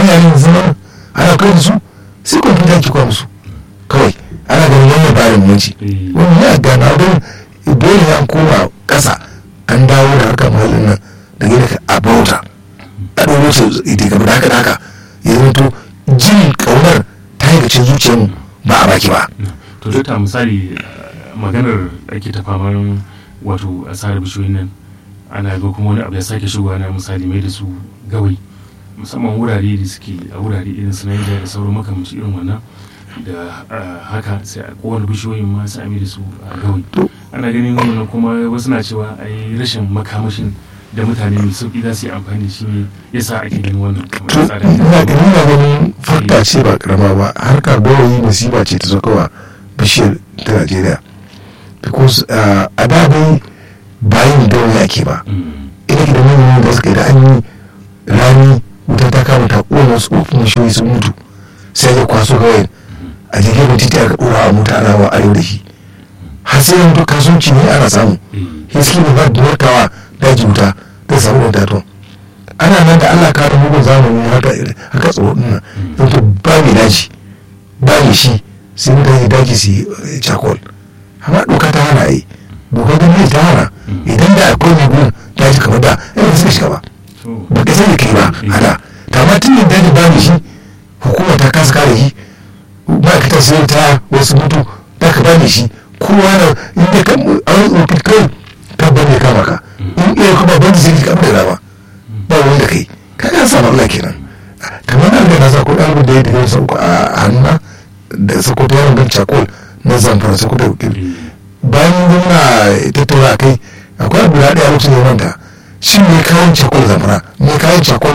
yaran zama ana kai da su sai kwamfuta ki kwa musu kawai ana ganin wannan bayan munci wani ya gana don dole ya koma kasa an dawo da harkar mahallin nan da gina a bauta a ɗoro su ita gaba da haka da haka ya zanto jin ƙaunar ta yi gacin zuciyarmu ba a baki ba to dokta misali maganar ake ta faman wato asarar bishiyoyin nan ana ga kuma wani abu ya sake shigowa na misali mai da su gawai musamman wurare da suke a wurare irin su Niger da sauran makamanci irin wannan da haka sai a kowane bishiyoyin ma sai a mai da su a gawai ana ganin wannan kuma wasu na cewa a yi rashin makamashin da mutane mai sauki za su yi amfani da shi ne ya sa ake ganin wannan ina ganin na ganin fakta ce ba karama ba harkar gawayi masifa ce ta zakawa bishiyar ta najeriya because a da dai bayan gawayi ake ba ina gidan manyan da suka yi da an yi rani wuta ta kama ta ƙona wasu ƙofin bishiyoyi sun mutu sai ya kwaso gawayin a jirgin titi aka ɗora a mota ana wa arewa da shi har sai yanzu kasuwanci ne ana samu hiski ne ba da narkawa daji wuta zai samu da daton ana nan da allah kare mugun zamani haka haka tsoro din nan yanzu ba mai daji ba mai shi sai mutane daji su yi cakol amma doka ta hana yi doka ta mai ta hana idan da akwai mai gun daji kamar da yana suka shiga ba ba ka sani kai ba hana ta ma tun yin daji ba mai shi hukuma ta kasa kare shi ma'aikatar sai ta wasu mutu da ka ba mai shi kowa na inda ka an tsofi kai ka bane kama ka in iya kuma ban zai ka da dama ba wani da kai ka ga samu Allah kenan kamar nan da na sa ko ɗalibin da ya tafi sauko a hannuna da sako ta yawan gan cakol na zamfara sako da bayan gwamna tattauna kai akwai abu da ɗaya lokacin ya manta shi ne kayan cakol zamfara ne kayan cakol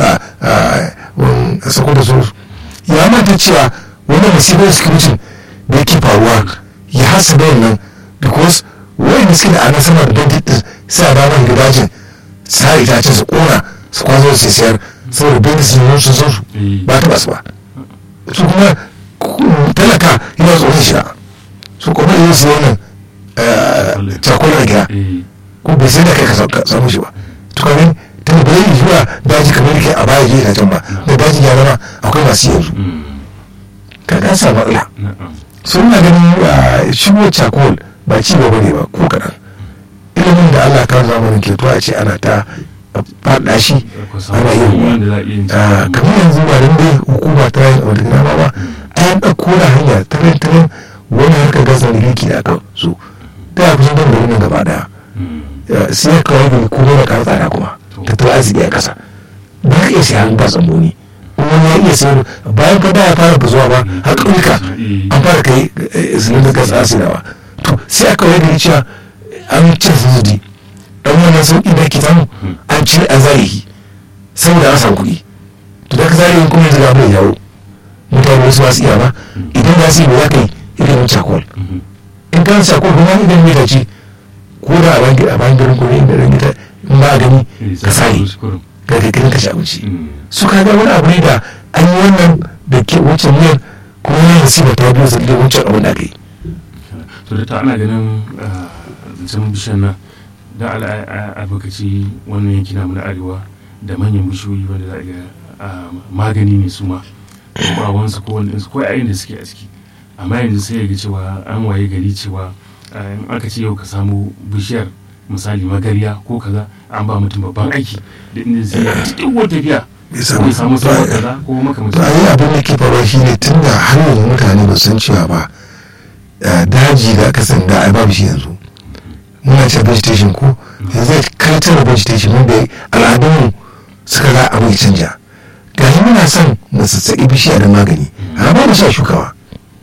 a sako da sauransu ya manta cewa wani masifar security da yake faruwa ya hasa da wannan because wani suke da ana sama da bandit din sa da nan gidajin sa itacen su kona su kwazo su sayar saboda bandit sun yi sun san su ba ta basu ba su kuma talaka yana tsoron shi su kuma yi su wannan cakwai a gida ko bai sai da kai ka samu shi ba to kamin ta da bai zuwa daji kamar ke a baya je itacen ba da daji ya zama akwai masu yanzu ka ga sa matsala sun na ganin shigo cakol ba ci gaba ne ba ko kaɗan ilimin da allah ta zamanin ke a ce ana ta faɗa shi ana yin kamar yanzu ba dan dai hukuma ta yin abu da dama ba a yan ɗauko da hanya tarin tarin wani harkar gasa da girki da aka so ta ya kusan da nan gaba daya sai ya kawai da kuma da ƙara tsada kuma tattalin arziki a ƙasa ba ka iya siya ba tsammoni wani ya iya sayar bayan fa da ya fara bazuwa ba har ƙauyuka an fara kai sinadar gas asidawa to sai aka wani da cewa an cire sujudi dan wannan sauƙi da ke samu an cire an zarihi saboda an samu kuɗi to da ka zarihin kuma yanzu ga mai yawo mutane wasu masu iya ba idan za su yi za ka yi irin cakol in kan cakol kuma idan mai dace ko da a bayan garin kuma inda ran ita in ba a gani ka sare ga kai ka ci abinci su ka ga wani abu ne da an yi wannan da ke wucin miyar kuma yin siba ta biyu zai wucin abin da aka yi to da ta ana ganin zancen bishiyar nan da albarkaci wannan yanki namu na arewa da manyan bishiyoyi wanda za a ga magani ne su ma ko bawansu ko wani ko yayin da suke a ciki amma yanzu sai ya ga cewa an waye gari cewa in aka ce yau ka samu bishiyar misali magariya ko kaza an ba mutum babban aiki da inda zai yi cikin wata tafiya bai samu sauran kaza ko makamancin to ayi abin da ke faruwa shine tun da har yanzu mutane ba san cewa ba daji da aka san da ai babu shi yanzu muna ce vegetation ko yanzu kai tara vegetation wanda al'adunmu suka ga abu ya canja gashi muna son mu sassaƙi bishiya da magani amma ba mu sha shukawa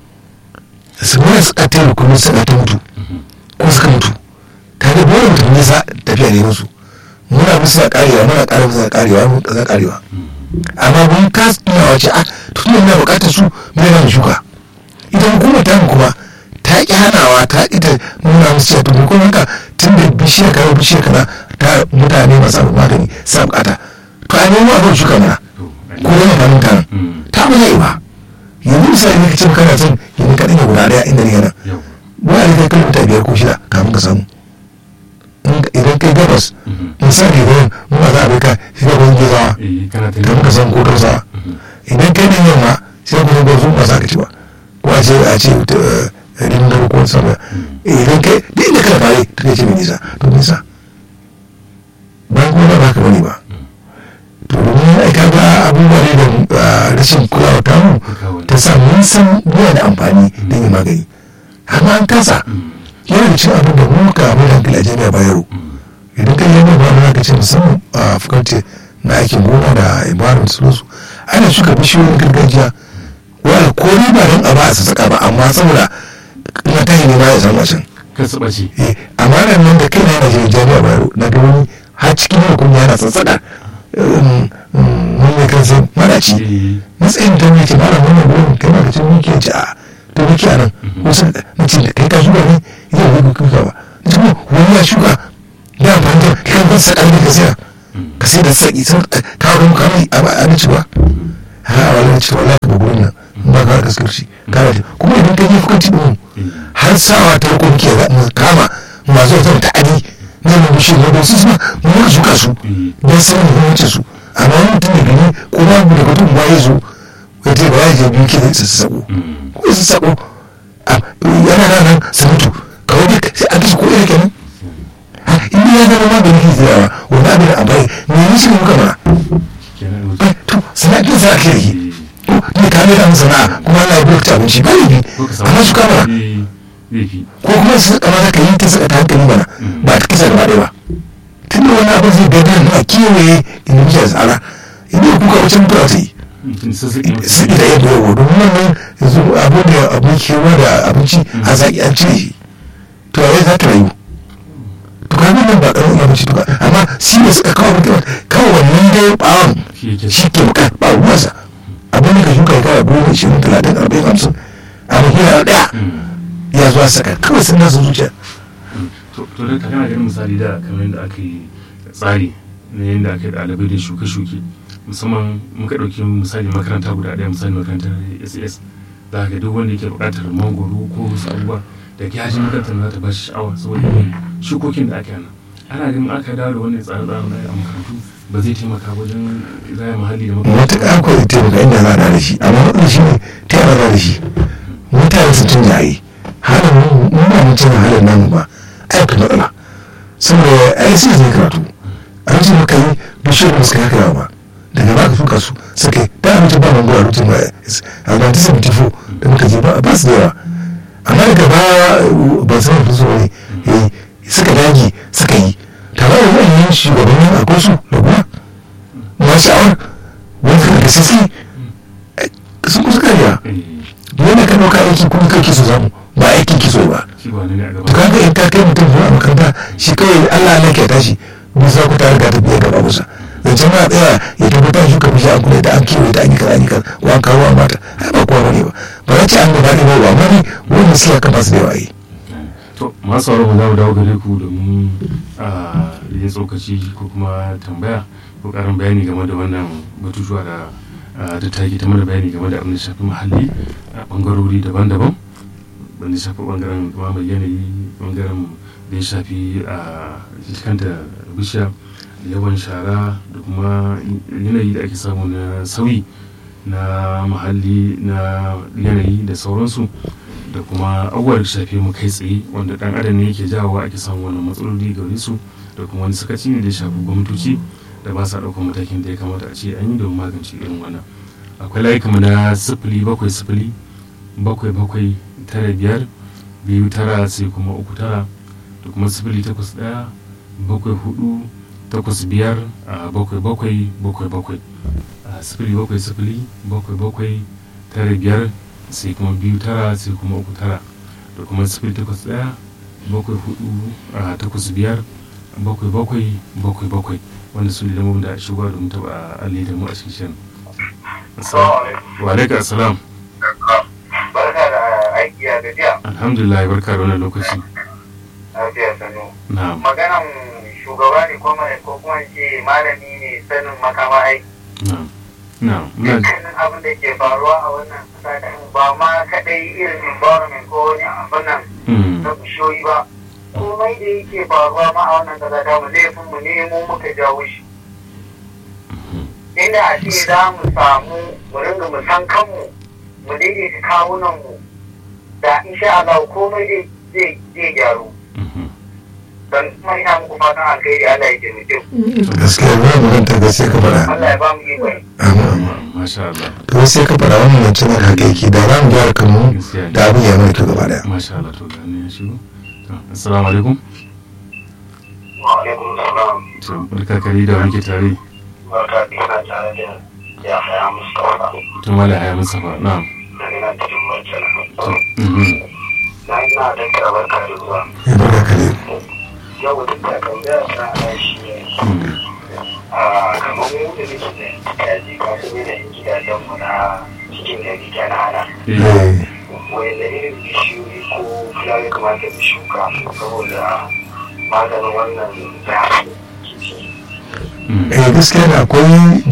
su muna suka tara kuma suka ta mutu ko suka mutu ta da dole mutum ne sa tafiya ne musu muna musu da karewa muna kare musu da karewa mun kaza karewa amma mun ka tuna wace a tun da muna bukatar su muna nan shuka idan hukumar ta kuma ta ki hanawa ta ki ta nuna musu cewa to kuma haka tun da bishiyar kaza bishiyar kaza ta mutane masu abu magani sa bukata to a nemo abin shuka mana ko yana da mutanen ta ba zai ba yanzu misali ne ka ce kana son yanzu ka ɗanya guda ɗaya inda ne yana wani kai kilomita biyar ko shida kafin ka samu idan kai gabas misali gurin muna za a bai ka shiga gurin gizawa kafin ka samu ko tausawa idan kuma ba za ka ci ba ko a ce a ce rindar ko sama idan kai duk inda kana fare ta kai ce mai nisa to nisa bayan kuma ba haka bane ba to domin ai ka ga abubuwa ne da rashin kulawa ta mu ta sa mun san yana da amfani don yin magani amma an kasa yana da cin abin da mu muka abin da hankali a jami'a bayero idan kai yana ba mu ka ce musamman a fakulty na aikin gona da environment su ana shuka bishiyoyin gargajiya wanda ko ni ba don a ba a sassaka ba amma saboda na tayi ne ba ya san wacan kan su ɓace amma nan nan da kai na yana je jami'a bayero na ga wani har cikin hukun yana sassaka mun ne kan sai maraci matsayin ta ne ce mara wannan gurin kai ma ka ce muke ce a to muke a nan wasu na ce da kai ka shuka ne zai yi kuka ba na ce wani ya shuka ya amfani da kai kan saka ne ka sayar ka sai da saki sun kawo muka mai abinci ba ha wani ce wallahi ka gurin nan ba ka gaskar shi kana ce kuma idan ka yi fukanci din har sawa ta ko muke kama masu wata ta'adi na mai bishe na ba su suna mu muka shuka su don sanin muhimmancin su amma wani mutum da gani ko ba mu da mutum ba ya zo ya ce ba ya je biyu ke su sako ko su sako yana nan nan su mutu kawai dai sai a kashe ko iri kenan in ya zama magani ke tsayawa wani abin a bai me yi shi muka mana to sana'a za a ke yi ne ka mai sana'a kuma Allah ya bi ta abinci ba laifi amma su kama ko kuma su kamata ka yi ta saka ta hankali mana ba ta kisa gaba ɗaya ba tun da wani abin zai gada na kewaye inda muke tsara inda kuka wucin mutuwa ta yi su da yadda yawo domin wannan yanzu abin da abin kewa da abinci a zaƙi an cire shi to a za ta rayu to ka ga nan ba ƙarfin abinci to amma shi ne suka kawo mutuwa kawo wannan dai ɓawon shi ke buƙatar ba ruwansa abin da ka shuka ya kawo goma ishirin talatin arba'in hamsin abin yana ɗaya ya zuwa saka kawai sun nasa zuciya to da kana ganin misali da kamar yadda aka yi tsari na yadda aka yi ɗalibai da shuke-shuke musamman muka ɗauki misali makaranta guda ɗaya misali makarantar ss za ka duk wanda yake buƙatar mangoro ko wasu abubuwa da ya ji makarantar za ta ba shi sha'awa saboda yin shukokin da aka yana ana ganin aka dawo da wannan tsare-tsaren a makarantu ba zai taimaka wajen raya muhalli da makarantu matuƙa ko zai taimaka inda za a da shi amma matsalar shi ne ta yara za da shi mutane sun canja a yi halin mu ba mu canza halin namu ba aiki matsala saboda ai sai zai karatu a lokacin muka yi bishiyar da suka haka ba daga ba ka shuka su suka yi da abinci ba mango a lokacin ba a 1974 da muka je ba su da yawa amma daga ba ba su mafi so ne suka dage suka yi tare da zan yi shugabannin akwai su da kuma masu sha'awar wani suka da sisi sun kusa kariya wanda ka ɗauka aiki kuma kai kiso zamu ba aiki kiso ba to kaga in ka kai mutum zuwa makaranta shi kawai Allah Allah ke tashi bisa ku ta riga ta biya gaba musa zancen ma tsaya ya tabbatar shi ka bisha an kula da an kewaye ta an yi kaza an yi kaza ko an kawo mata ai ba kowa bane ba ba za ce an gaba ne ba ba amma ne wanda suke haka ba su da yawa yi to masu sauraro za mu dawo gare ku domin a yin tsokaci ko kuma tambaya ko karin bayani game da wannan batutuwa da da ta ta mana bayani game da abin da shafi muhalli a bangarori daban-daban wanda ya shafi bangaren mai yanayi bangaren da ya shafi a kanta bishiya da yawan shara da kuma yanayi da ake samu na sauyi na muhalli na yanayi da sauransu da kuma abubuwa da shafi mu kai tsaye wanda dan adam ne yake jawowa ake samun wannan matsaloli gare su da kuma wani sakaci ne da ya shafi gwamnatoci da ba sa ɗaukar matakin da ya kamata a ce an yi domin magance irin wannan akwai layuka na sifili bakwai sifili bakwai bakwai tara biyar biyu tara sai kuma uku tara da kuma sifili takwas ɗaya bakwai hudu takwas biyar a bakwai bakwai bakwai bakwai a sifili bakwai sifili bakwai bakwai tara biyar sai kuma biyu tara sai kuma uku tara da kuma sifili takwas ɗaya bakwai hudu a takwas biyar bakwai bakwai bakwai bakwai wanda su ne lamun da shigo domin taɓa alli da mu a cikin shirin. Wa alaika assalam. Barka da aiki a gajiya. Alhamdulillah barka da wannan lokaci. Lafiya sanu. Na'am. Maganan shugaba ne ko mai ko kuma ce malami ne sanin makama aiki. Na'am. Na'am. Muna Dukkanin abin da ke faruwa a wannan kasa da ba ma kadai irin environment ko wani abin nan Mm. na bishiyoyi ba. Komai da yake faruwa ma a wannan kasa ta mu laifin mu ne mu muka jawo shi. Inda a ce za mu samu mu ringa mu san kanmu mu mu daidaita kawunan mu da insha Allah komai zai zai zai gyaru Mhm. dan kuma ina muku fatan alkhairi Allah ya taimake ku gaskiya ba maganta ga sai ka faɗa Allah ya ba mu ikon Amin, amin. masha Allah to sai ka faɗa wannan nan tana haka yake da za mu gyara kanmu gaskiya ne. da abin ya mana kyau gaba daya masha Allah to ga ne ya shigo To, assalamu alaikum wa alaikum salam to barka kari da wanke tare barka da ina tare da ya haya Mustafa to mala haya musafa na'am daga nan cikin Murtala to mhm. na ina da karabar kare zuwa ya barka kare yau duk da kan da sa a shi ne Mhm. a kamar mu da muke da kaji masu ne da gidajen mu na cikin gari kanana Eh, Eh, wanda irin bishiyoyi ko fulani kamata mu shuka saboda maganin wannan zafi mhm. eh gaskiya da akwai